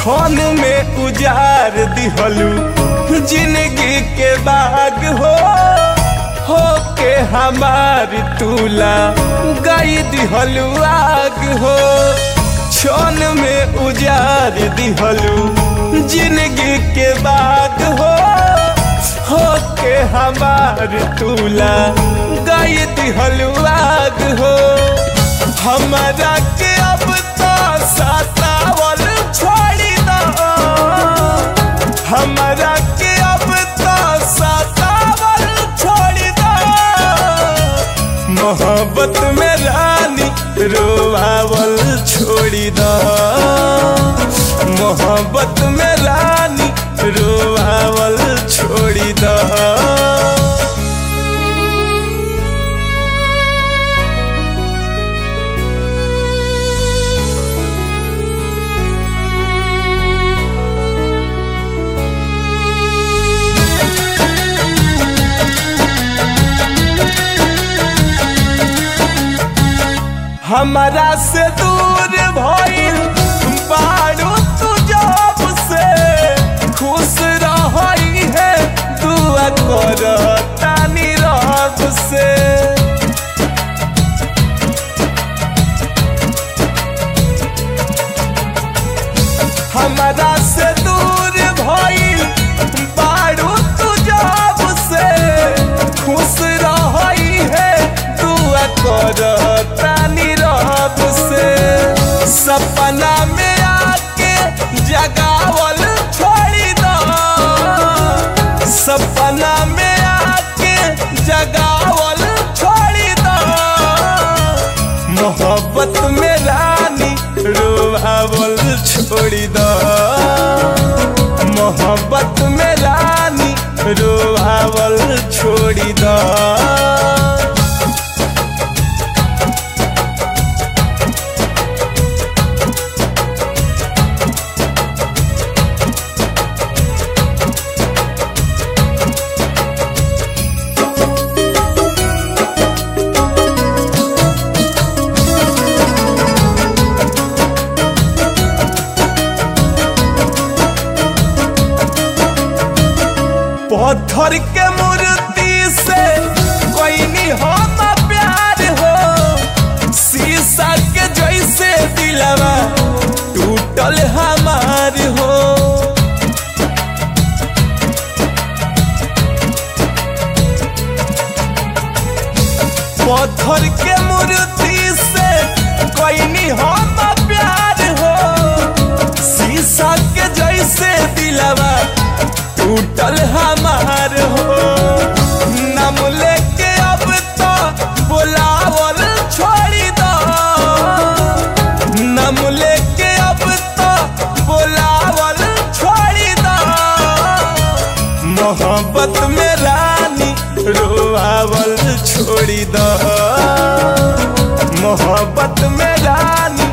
छन में उजार दिहलू जिंदगी के बाग हो हो के हमार तुला गई दिहलू आग हो छन में उजार दिहलू जिंदगी के बाग हो हो के हमार तुला गई दिहलू आग हो हमारा के अब तो सतावल छोड़ी दो हमारा के अब तो सतावल छोड़ी दो मोहब्बत में रानी रोवावल छोड़ी दो मोहब्बत में रानी रोवावल छोड़ी दो हमारा से दूर भइल बारू तू जब से खुश रही है दुआ कर तानी रब से हमारा से दूर भइल बारू तू जब से खुश रही है दुआ कर तानी रब से सपना में आके जगावल छोड़ी दो सपना में आके जगावल छोड़ी दो मोहब्बत में रानी रोवावल छोड़ी दो मोहब्बत में रानी रोवावल छोड़ी दो पत्थर के मूर्ति से कोई नहीं होता प्यार हो शीशा के जैसे दिलवा टूटल हमार हो पत्थर के मूर्ति से कोई नहीं होता प्यार हो शीशा के जैसे दिलवा टूटल हमार हो नाम लेके अब तो बुलावल छोड़ी दो नाम लेके अब तो बुलावल छोड़ी दो मोहब्बत में रानी रोआवल छोड़ी दो मोहब्बत में रानी